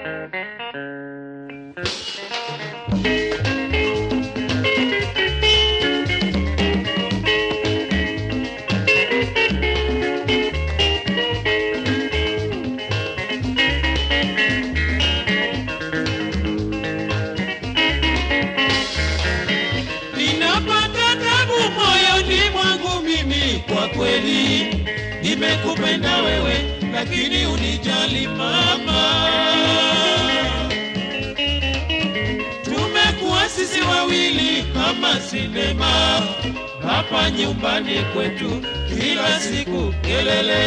Ninapata tabu moyoni mwangu mimi, kwa kweli nimekupenda wewe, lakini unijali mama. Tumekuwa sisi wawili kama sinema hapa nyumbani kwetu, kila siku kelele,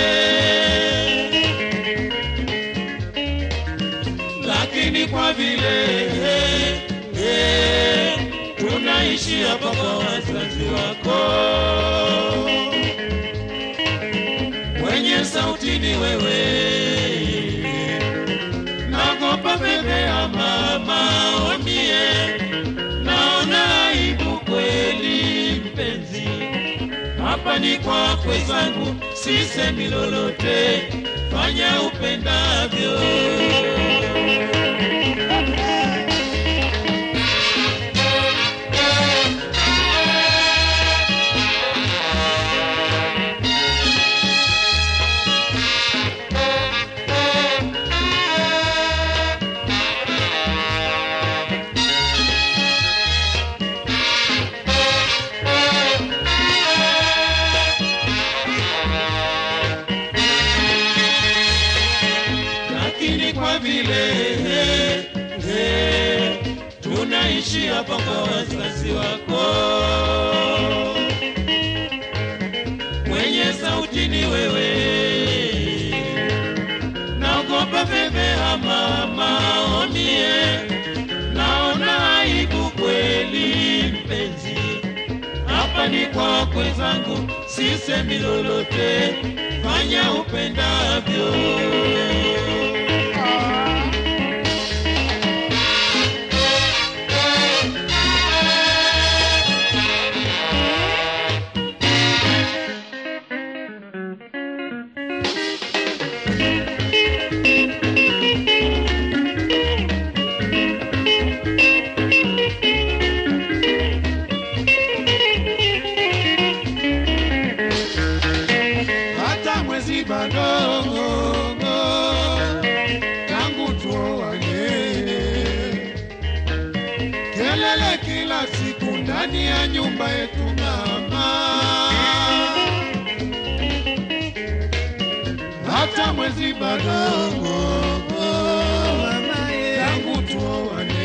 lakini kwa vile eh, tunaishi hapa kwa wazazi wako, mwenye sauti ni wewe, nagopa bebe ya mama omie, naona aibu kweli mpenzi, hapa ni kwakwe zangu, sisemi lolote, fanya upendavyo. lakini kwa vile eh, eh, tunaishi hapa kwa wazazi wako, mwenye sauti ni wewe, naogopa bebe ya mama omie, naona aibu kweli mpenzi, hapa ni kwakwe zangu, sisemi lolote, fanya upendavyo. hata mwezi bado tangu tuoane, kelele kila siku ndani ya nyumba yetu mama, hata mwezi bado tangu tuoane,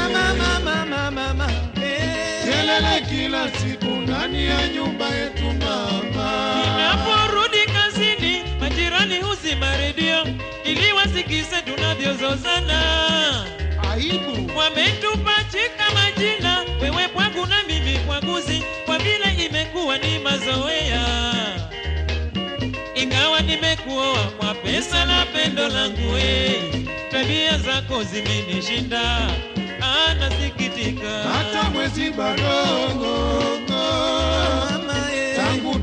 kelele kila siku ndani ya nyumba yetu mama. Ninaporudi kazini, majirani huzima redio ili wasikize tunavyozozana. aibu Wametupachika majina, wewe pwangu na mimi pwaguzi, kwa vile imekuwa ni mazoea. Ingawa nimekuoa kwa pesa na pendo langu, we tabia zako zimenishinda, ah, nasikitika. hata mwezi bado tangu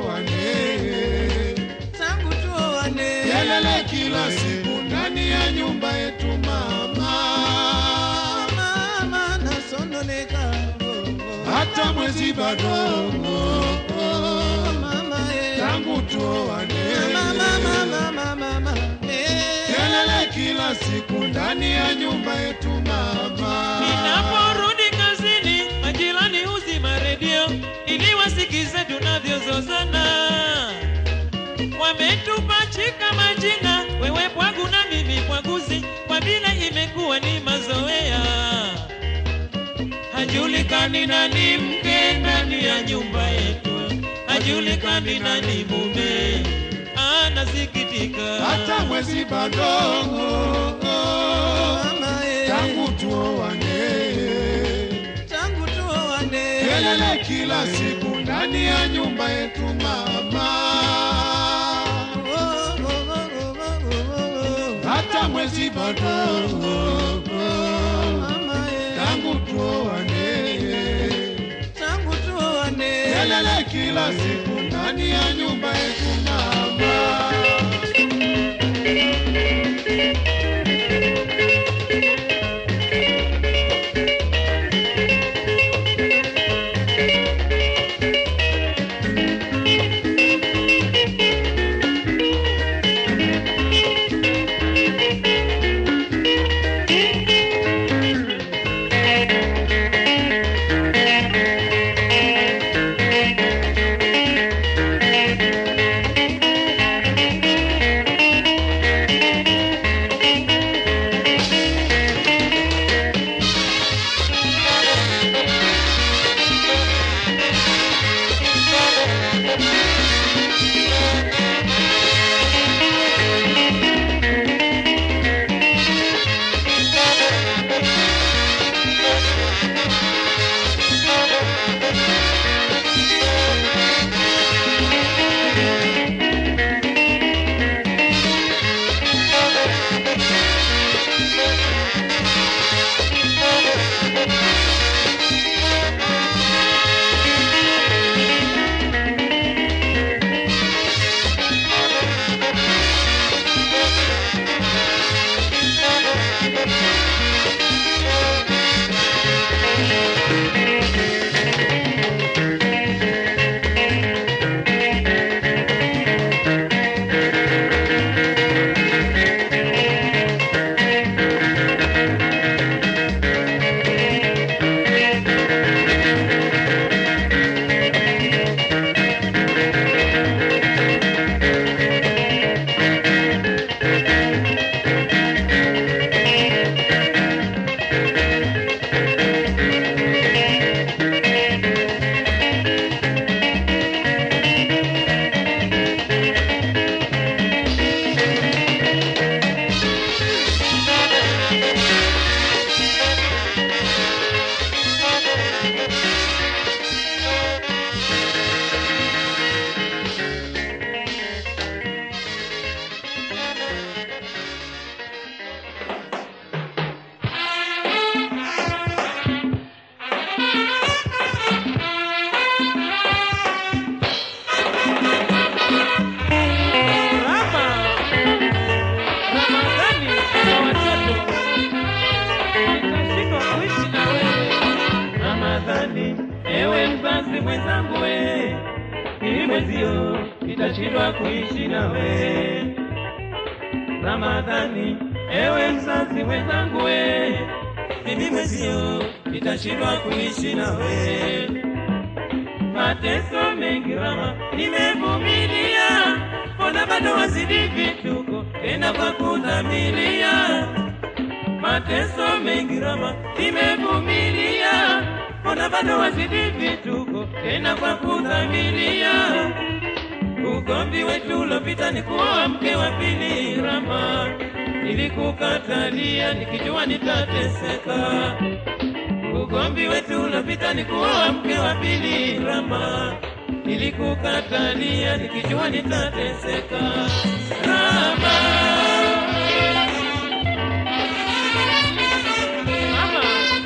tuoane, kelele kila siku ndani ya nyumba yetu mama, hata mwezi bado tangu tuoane, kelele kila siku ndani ya nyumba yetu mama. Ninaporudi kazini, majirani huzima redio ili wasikize tunavyozozana. Wametupachika majina, wewe pwagu na mimi pwaguzi, kwa vile imekuwa ni mazoea. Hajulikani nani mke ndani ya nyumba yetu, hajulikani nani mume. Anasikitika hata mwezi bado tangu tuoane, kelele kila siku ndani ya nyumba yetu mama, hata mwezi bado tangu tuoane, kelele kila siku ndani ya nyumba yetu mama. mzazi mwenzangu we, mimi mwenzio nitashindwa kuishi nawe. Ramadhani, ewe mzazi mwenzangu we, mimi mwenzio nitashindwa kuishi nawe. Mateso mengi Rama nimevumilia, mbona bado wazidi vituko tena kwa kudhamiria. Mateso mengi Rama nimevumilia, mbona bado wazidi vituko tena kwa kudhamiria. Ugomvi wetu ulopita ni kuoa mke wa pili Rama, nilikukatalia nikijua nitateseka. Ugomvi wetu ulopita ni kuoa mke wa pili Rama, nilikukatalia nikijua nitateseka. Rama, Mama.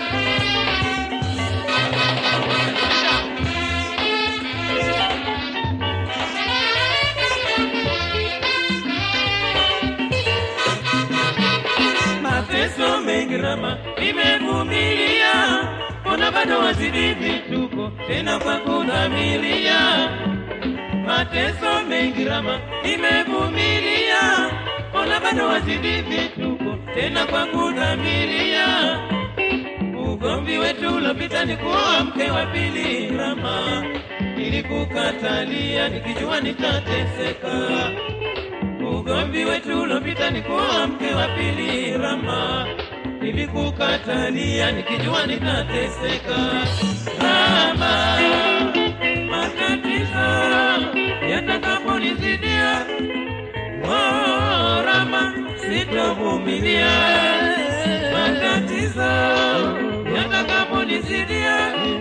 mateso mengi Rama nimevumilia, mbona bado wazidi vituko tena kwa kudhamiria. Mateso mengi Rama nimevumilia, mbona bado wazidi vituko tena kwa kudhamiria. Ugomvi wetu ulopita ni kuoa mke wa pili Rama, nilikukatalia nikijua nitateseka ugomvi wetu ulopita ni kuoa mke wa pili Rama, nilikukatalia nikijua nitateseka. Rama, matatizo yatakaponizidia, oh, Rama, sitovumilia. Matatizo yatakaponizidia,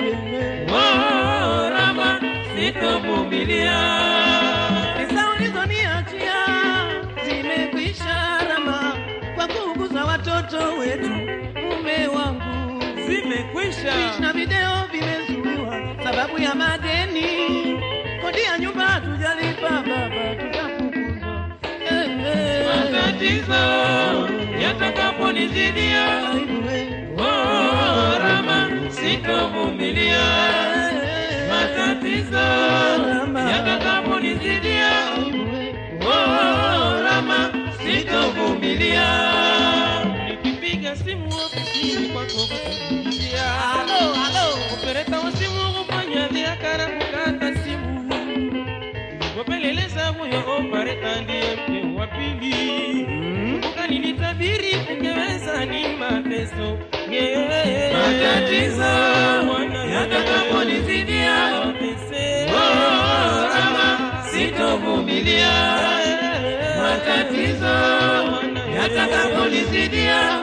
oh, Rama, sitovumilia. Pesa ulizoniachia zimekwisha Rama, kwa kuuguza watoto wetu, mume wangu Zimekwisha. Picha na video vimezuiwa sababu ya madeni, kodi ya nyumba hatujalipa baba, tutafukuzwa. Eh, eh. matatizo yatakaponizidia, Aibu, eh. oh, Rama, sitovumilia. Matatizo yatakaponizidia, Aibu, eh. oh, Rama, sitovumilia. Nikipiga simu ofisini kwako kukuulizia, Halo, halo. opereta wa simu kufanya biashara kukata simu, nilipopeleleza huyo opereta ndiye mke wa pili ukaninitabiri ungeweza ni mateso yeah. Matatizo yatakaponizidia, oh, Rama, sitovumilia. Matatizo yatakaponizidia,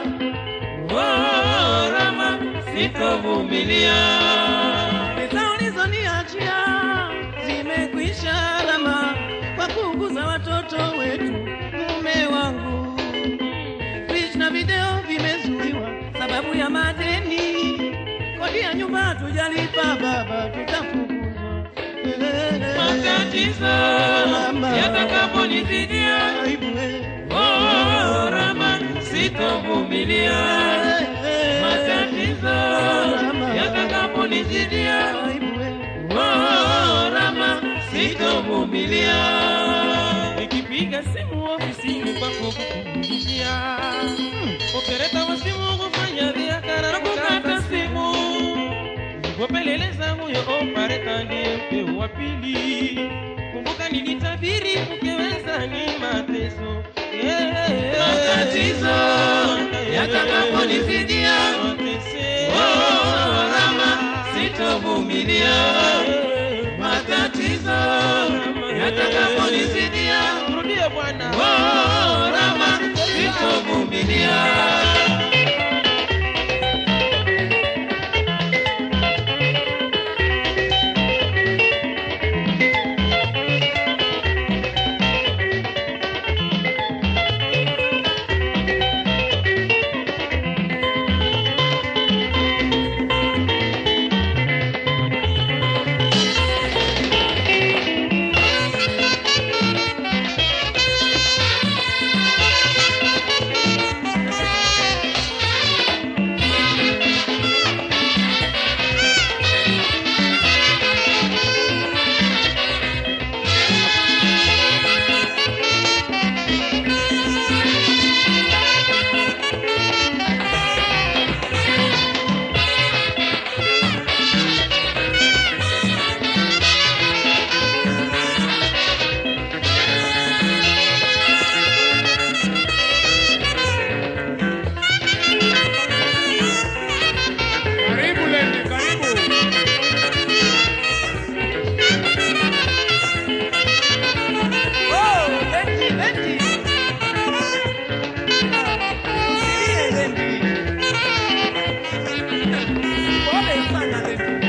oh, Rama, sitovumilia. Pesa ulizoniachia zimekwisha Rama, kwa kuuguza watoto wetu, mume wangu. Picha na video vimezuiwa sababu ya madeni, kodi ya nyumba hatujalipa baba, tutafukuzwa. Matatizo yatakaponizidia, Aibu, eh. oh, Rama, sitovumilia. Matatizo yatakaponizidia, Aibu, eh. oh, Rama, sitovumilia. Nikipiga simu ofisini kwako kukuulizia, opereta wa simu kufanya biashara na kukata simu, nilipopeleleza huyo opereta ndiye mke wa pili. Kumbuka nilitabiri ukiweza ni mateso matatizo yatakaponizidia, oh, Rama, sitovumilia. Matatizo yatakaponizidia, rudie Bwana, oh, Rama, sitovumilia. Usilie Lendi. Pole sana Lendi.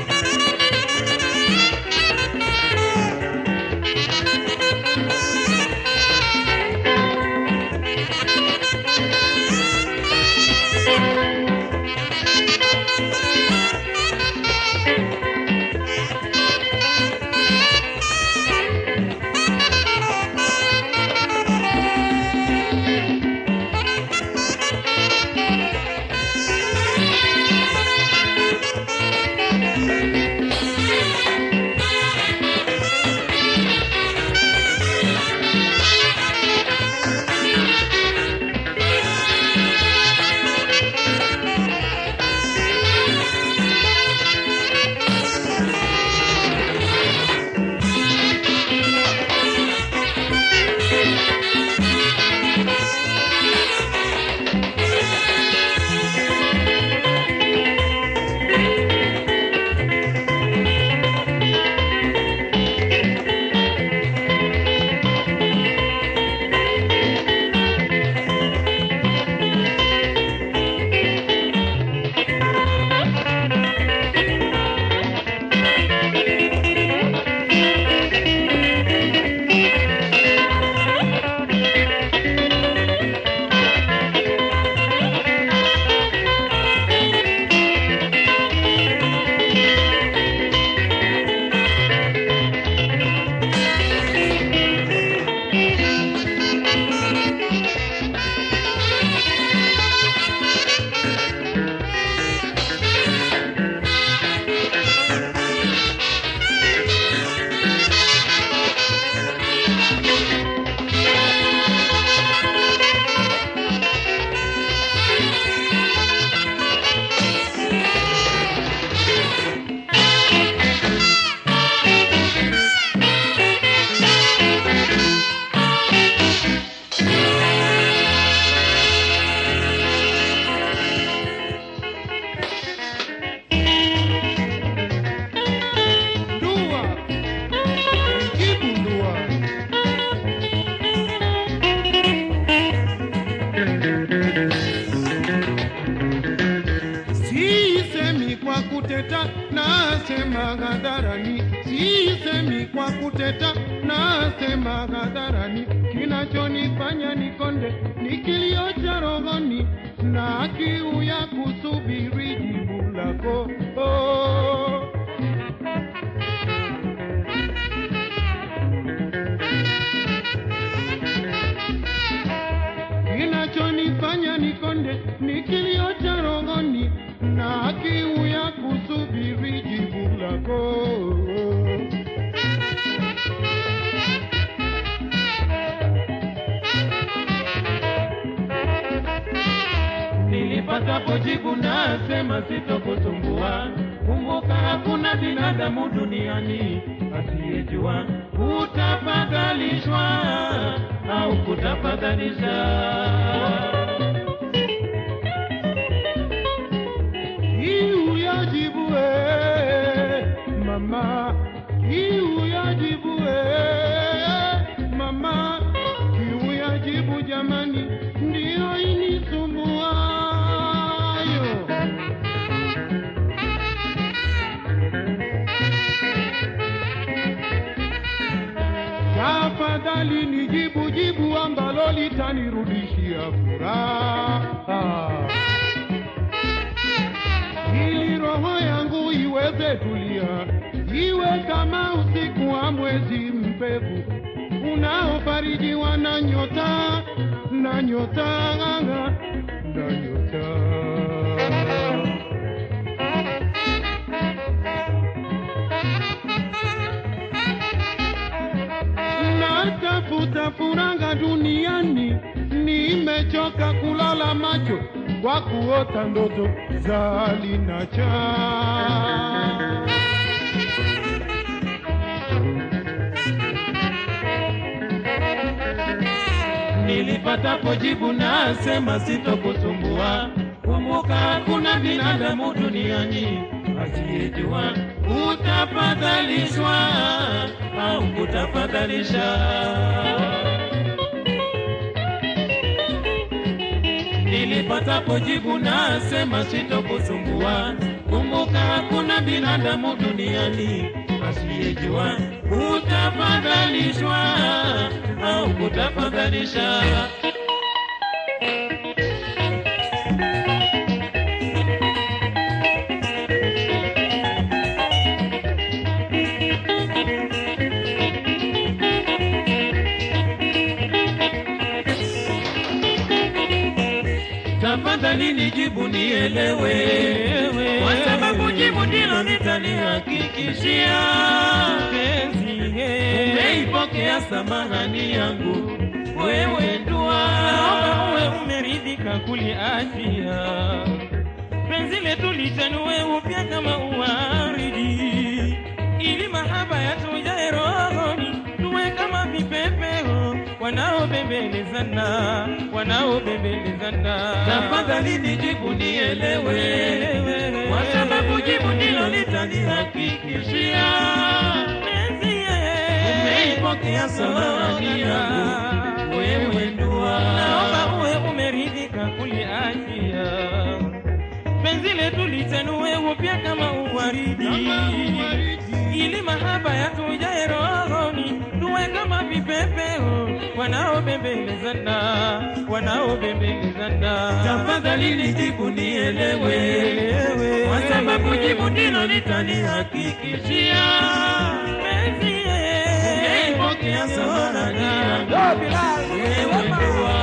Ndua. Jibu ndua. Sisemi kwa kuteta, nasema hadharani. Sisemi kwa kuteta, nasema hadharani. Kinachonifanya nikonde ni kilio cha rohoni na kiu ya kusubiri jibu lako. Oh. Kinachonifanya nikonde ni kilio cha rohoni na kiu ya kusubiri jibu lako. Nilipatapo jibu nasema sitokusumbua. Kumbuka hakuna binadamu duniani asiyejua kutafadhalishwa au kutafadhalisha. Kiu ya jibu eh, mama, kiu ya jibu eh, mama, kiu ya jibu jamani, ndiyo inisumbuayo. Tafadhali nijibu jibu ambalo litanirudishia furaha ili roho yangu iweze tulia, iwe kama usiku wa mwezi mpevu unaofarijiwa na nyota na nyota na nyota. Natafuta furaha duniani, nimechoka kulala macho kwa kuota ndoto za linacha. Nilipatapo jibu nasema sitokusumbua. Kumbuka hakuna binadamu duniani asiyejua kutafadhalishwa au kutafadhalisha. nilipatapo jibu nasema sitokusumbua. Kumbuka hakuna binadamu duniani asiyejua kutafadhalishwa au kutafadhalisha. tafadhali nijibu nielewe, kwa sababu jibu ndilo litanihakikishia penzi. Umeipokea samahani yangu, wewe ndua, naomba uwe umeridhika kuliachia penzi letu lichanue upya kama uwaridi, ili mahaba yatujae rohoni, tuwe kama vipepeo wanaobembelezana, wanaobembelezana. tafadhali nijibu nielewe, kwa sababu jibu ndilo litanihakikishia penzi umeipokea samahani yangu, wewe ndua, naomba uwe umeridhika kuliachia penzi letu lichanue upya kama uwaridi, ili mahaba yatujae rohoni, tuwe kama vipepeo wanaobembelezana, wanaobembelezana. tafadhali nijibu nielewe, kwa sababu jibu ndilo litanihakikishia penzi umeipokea samahani yangu, wewe ndua.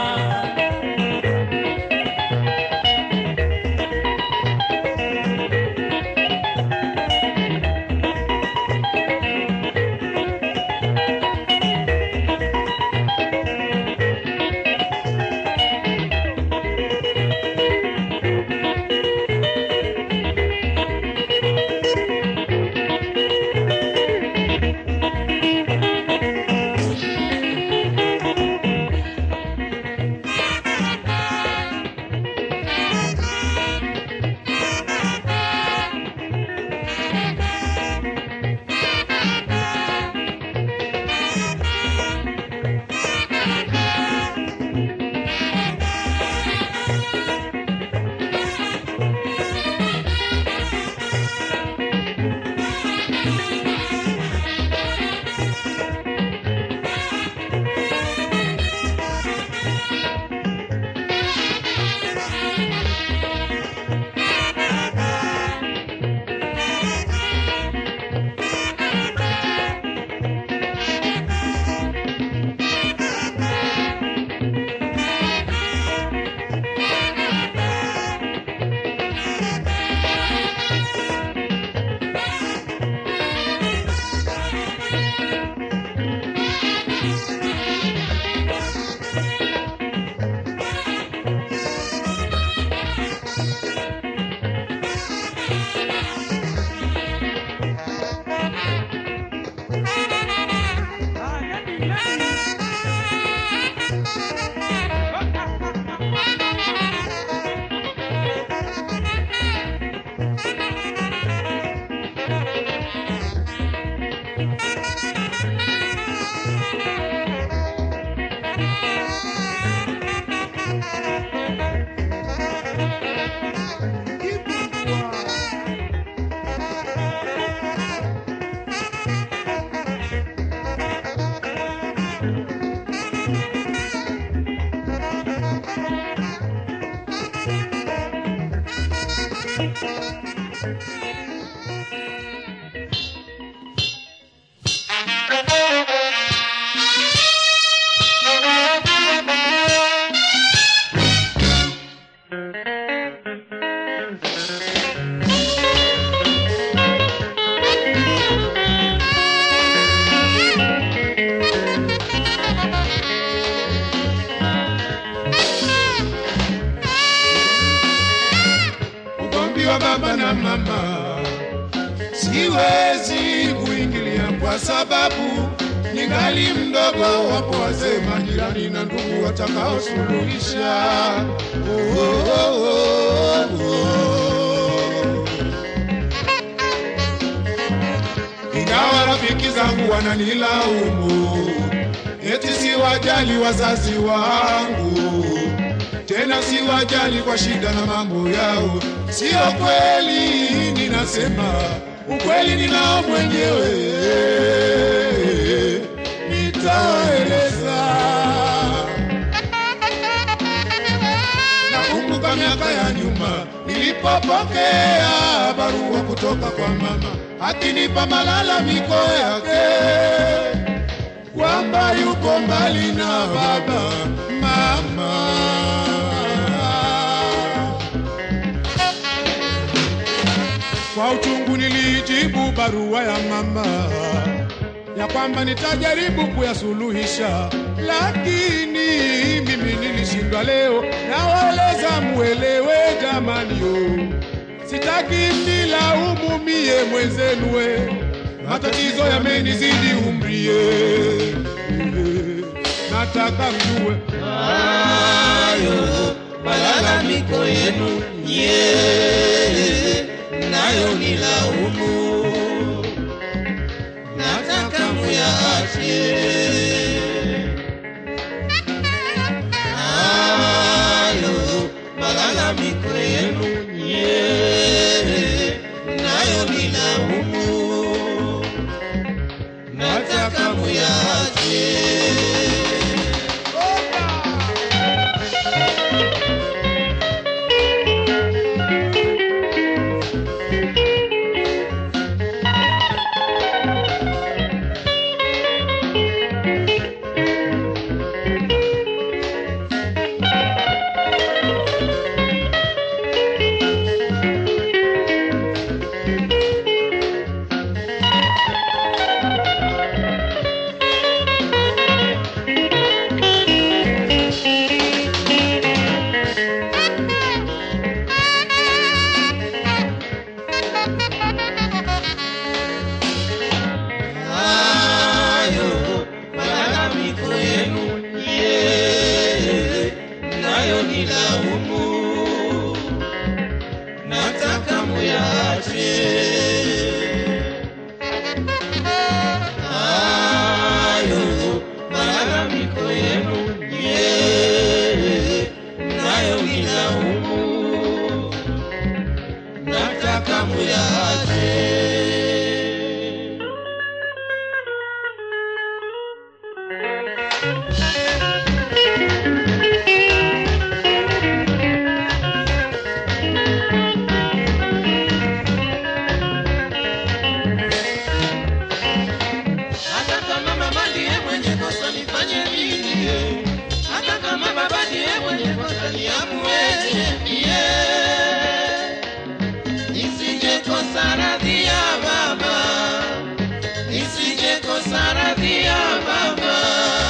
ugomvi wa baba na mama siwezi kuingilia kwa sababu ningali mdogo. Wapo wazee, majirani na ndugu watakaosuluhisha. Oh, oh, oh, oh. Ingawa rafiki zangu wananilaumu eti siwajali wazazi wangu tena siwajali kwa shida na mambo yao. Sio kweli, ninasema ukweli ninao mwenyewe, nitawaeleza. Nakumbuka miaka ya nyuma nilipopokea barua kutoka kwa mama akinipa malalamiko yake kwamba yuko mbali na baba mama. Kwa uchungu nilijibu barua ya mama ya kwamba nitajaribu kuyasuluhisha, lakini mimi nilishindwa leo. Nawaeleza muelewe jamani, yo sitaki mnilaumu mie mwenzenu, we matatizo yamenizidi umrie, nataka mjue hayo malalamiko yenu nye nayo ni laumu, nataka muyaache. Hayo malalamiko yenu nye nayo ni laumu, nataka muyaache. hayo malalamiko yenu ye nayo ni laumu, nataka muyaache. Hayo malalamiko yenu ye nayo ni laumu, nataka muyaache. Hata kama mama ndiye mwenye kosa nifanye nini? Hata kama baba ndiye mwenye kosa niamueje mie? Nisije kosa radhi ya baba, nisije kosa radhi ya baba.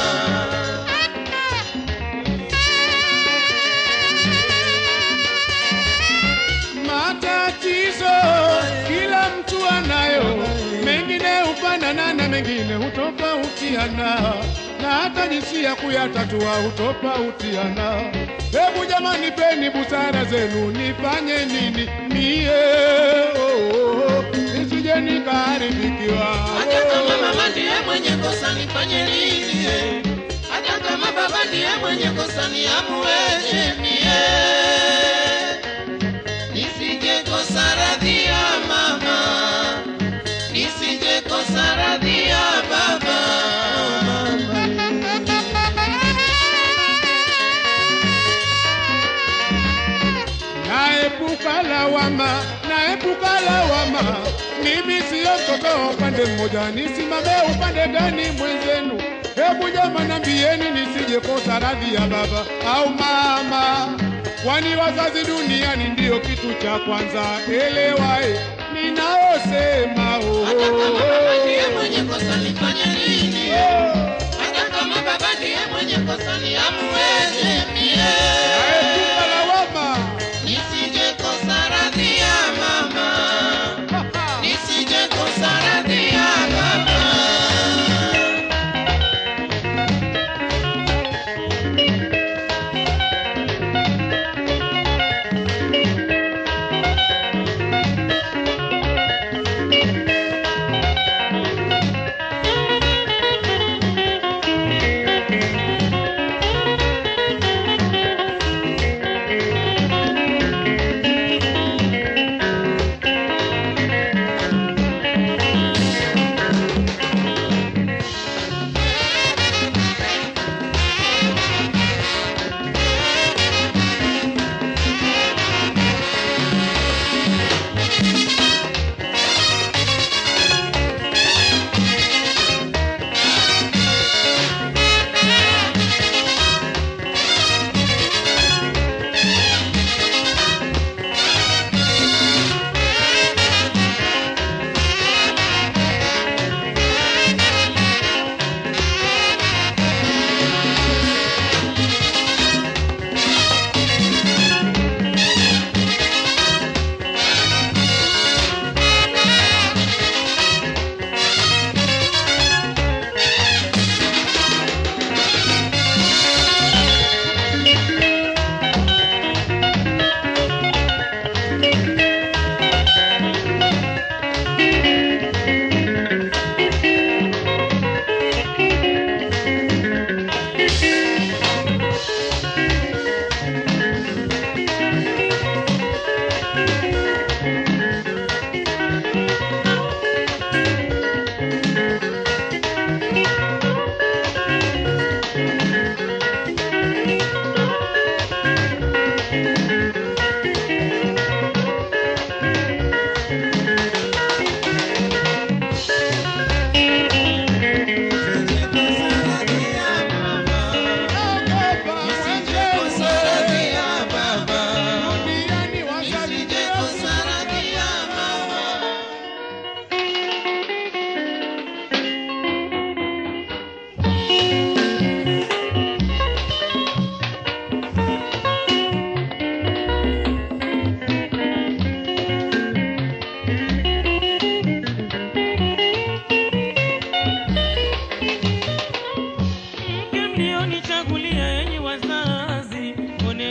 Matatizo kila mtu anayo, mengine hufanana na mengine hutofautiana, na hata jinsi ya kuyatatua hutofautiana. Hebu jamani, peni busara zenu, nifanye nini mie oh, oh, oh, nisije nikaharibikiwa. Hata kama mama ndiye mwenye kosa nifanye nini? Hata kama baba ndiye mwenye kosa niamueje mie? Nisije kosa radhi ya mama, nisije kosa radhi ya baba. Naepuka lawama, naepuka lawama. Mimi siyo mtoto wa upande mmoja, nisimame upande gani mwenzenu? Hebu jama nambieni, nisije kosa radhi ya baba au mama, kwani wazazi duniani ndiyo kitu cha kwanza. Elewae ninayosema oh, Hata kama baba ndiye oh, mwenye kosa nifanye nini? oh. Hata kama baba ndiye mwenye kosa niamueje mie? Naepuka lawama Nisije kosa radhi ya mama, nisije kosa radhi ya baba.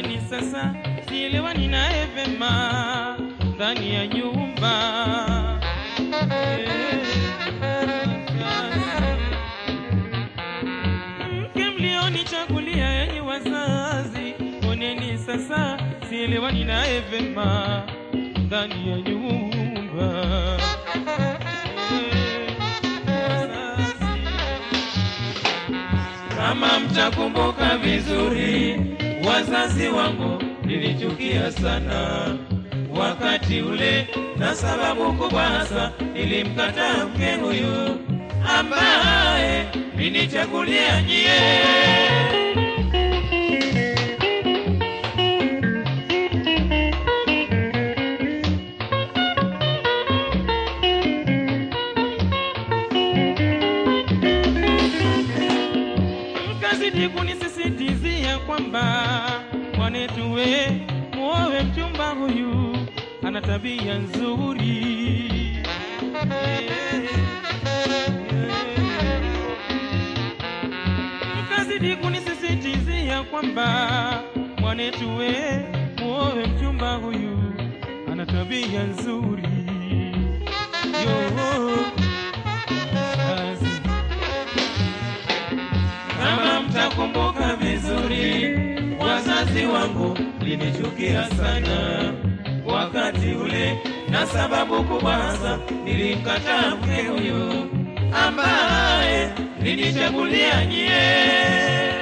mboneni sasa sielewani naye vema ndani ya nyumba mke mlionichagulia yenye wazazi mboneni sasa sielewani naye vema ndani ya nyumba kama mtakumbuka vizuri, wazazi wangu nilichukia sana wakati ule, na sababu kubwa hasa nilimkataa mke huyu ambaye ninichagulia nyie. mkazidi kunisisitizia kwamba mwanetu we muowe mchumba huyu ana tabia nzuri mkazidi kunisisitizia kwamba mwanetu we muowe mchumba huyu ana tabia nzuri yo kazi kama mtakumbuka vizuri, wazazi wangu linichukia sana wakati ule, na sababu kubwa hasa nilimkataa mke huyu ambaye nilichagulia nyie.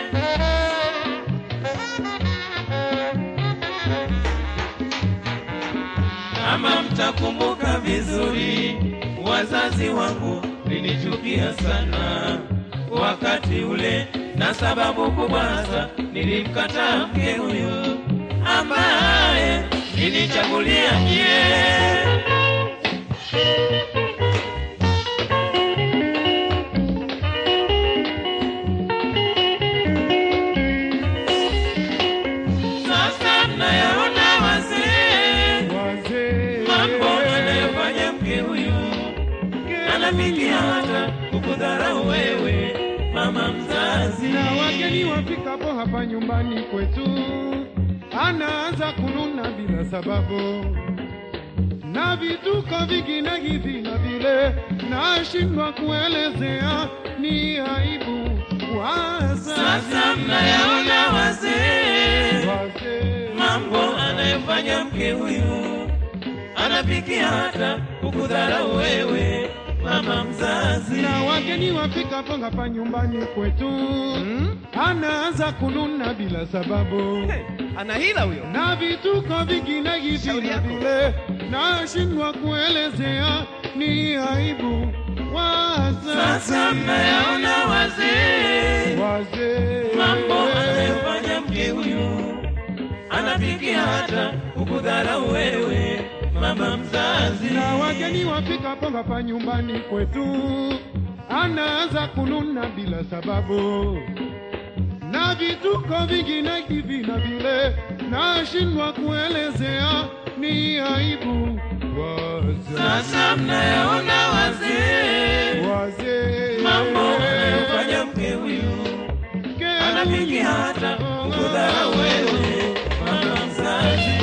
Kama mtakumbuka vizuri, wazazi wangu linichukia sana wakati ule, na sababu kubwa hasa nilimkataa mke huyu ambaye nilichagulia nyie. Sasa mnayaona wazee wazee mambo anayofanya mke huyu anafikia hata kukudharau wewe mama mzazi. na wageni wafikapo hapa nyumbani kwetu, anaanza kununa bila sababu, na vituko vingine hivi na vile, nashindwa kuelezea, ni aibu wazazi. Sasa mnayaona wazee Wazee mambo anayofanya mke huyu, anafikia hata kukudharau wewe mama mzazi. na wageni wafikapo hapa nyumbani kwetu, anaanza kununa bila sababu ana hila huyo na vituko vingine hivi Shauri na yako. vile, nashindwa kuelezea, ni aibu wazazi. Sasa mnayaona wazee wazee mambo anayofanya mke huyu, anafikia hata kukudharau wewe mama mzazi. na wageni wafikapo hapa nyumbani kwetu, anaanza kununa bila sababu, na vituko vingine hivi na vile, nashindwa kuelezea, ni aibu wazazi. Sasa mnayaona wazee wazee mambo anayofanya mke huyu, anafikia hata kukudharau wewe mama mzazi.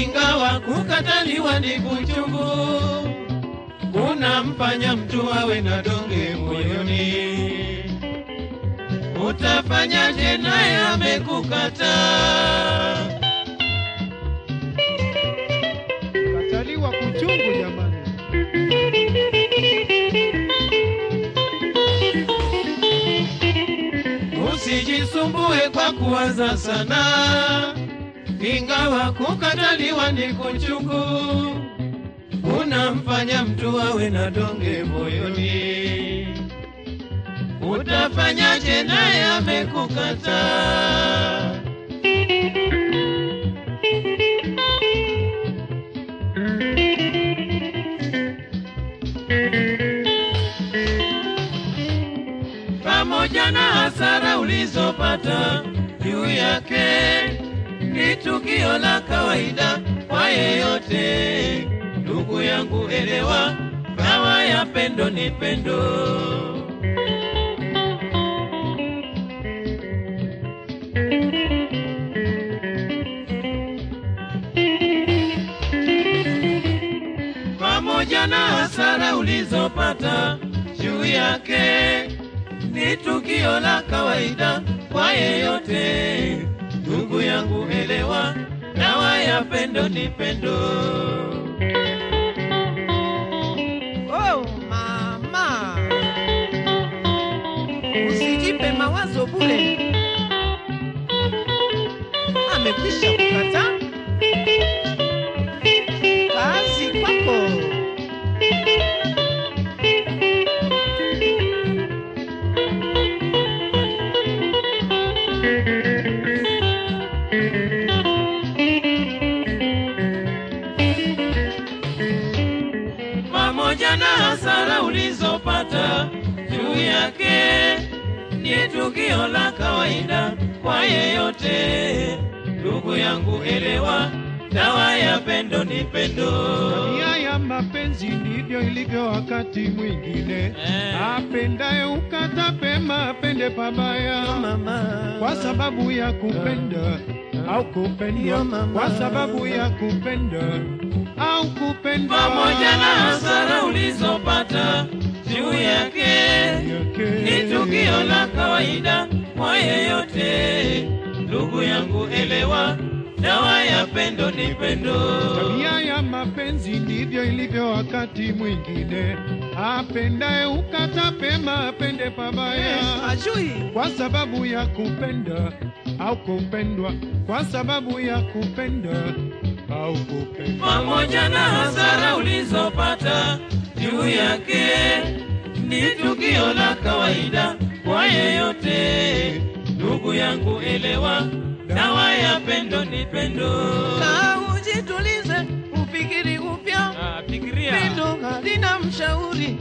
ingawa kukataliwa ni kuchungu, unamfanya mtu awe na donge moyoni. Utafanyaje naye amekukataa? Kataliwa kuchungu jamani. Usijisumbue kwa kuwaza sana, ingawa kukataliwa ni kuchungu, unamfanya mtu awe na donge moyoni. Utafanyaje naye amekukataa? pamoja na hasara ulizopata juu yake, ni tukio la kawaida kwa yeyote. Ndugu yangu, elewa, dawa ya pendo ni pendo. pamoja na hasara ulizopata juu yake, ni tukio la kawaida kwa yeyote. Ndugu yangu, elewa, dawa ya pendo ni pendo. Oh, mama, usijipe mawazo bure. Amekwisha kukata kazi kwako. pamoja na hasara ulizopata juu yake, ni tukio la kawaida kwa yeyote. Ndugu yangu, elewa, dawa ya pendo ni pendo. Nia ya mapenzi ndivyo ilivyo wakati mwingine. Eh. Apendaye ukata pema, apende pabaya. Mama, Kwa sababu ya kupenda au kupendwa, Yo, mama. kwa sababu ya kupenda au kupendwa. pamoja na hasara ulizopata juu yake, ni tukio la kawaida kwa yeyote. Ndugu yangu, elewa, dawa ya pendo ni pendo. Tabia ya mapenzi ndivyo ilivyo wakati mwingine. Apendaye ukata pema, apende pabaya. ajui kwa sababu ya kupenda au kupendwa, kwa sababu ya kupenda au kupendwa. pamoja na hasara ulizopata juu yake, ni tukio la kawaida kwa yeyote. Ndugu yangu, elewa, dawa ya pendo ni pendo. na ujitulize, ufikiri upya. Pendo halina mshauri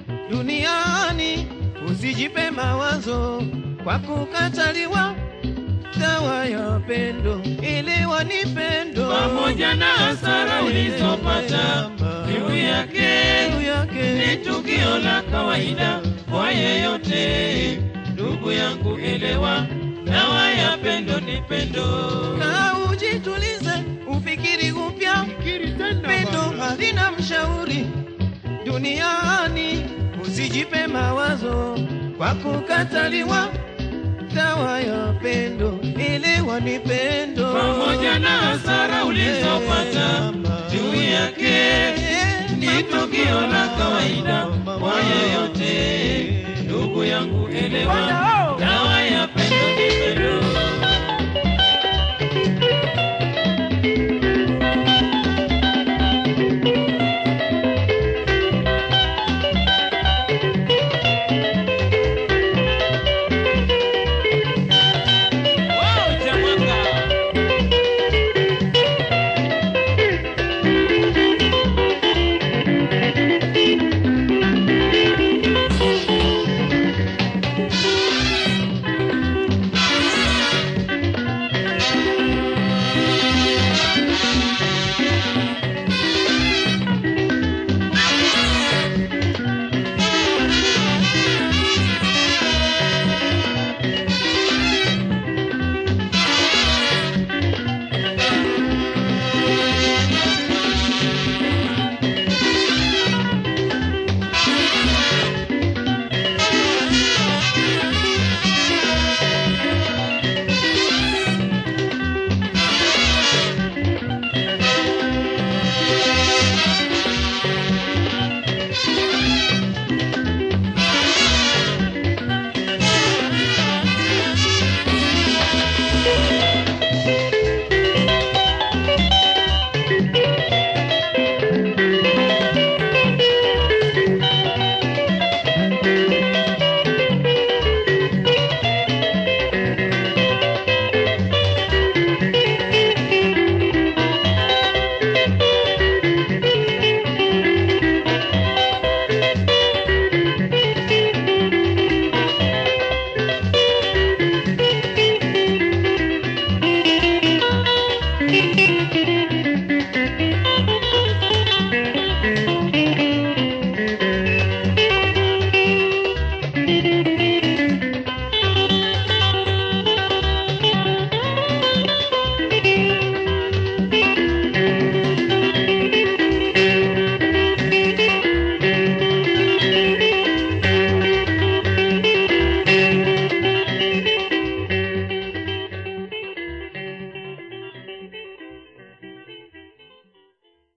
duniani, usijipe mawazo kwa kukataliwa. Dawa ya pendo iliwa ni pendo, pamoja na hasara ulizopata juu yake, juu yake ni tukio la kawaida kwa yeyote. Ndugu yangu, elewa, dawa ya pendo ni pendo. na ujitulize, ufikiri upya. Fikiri tena Pendo bana. halina mshauri duniani, usijipe mawazo kwa kukataliwa. Dawa ya pendo iliwa ni pendo, pamoja na hasara ulizopata juu yake, ni tukio la kawaida kwa yeyote. Ndugu yangu, elewa, dawa ya pendo ni pendo. Wow, Jamaica. Thank you.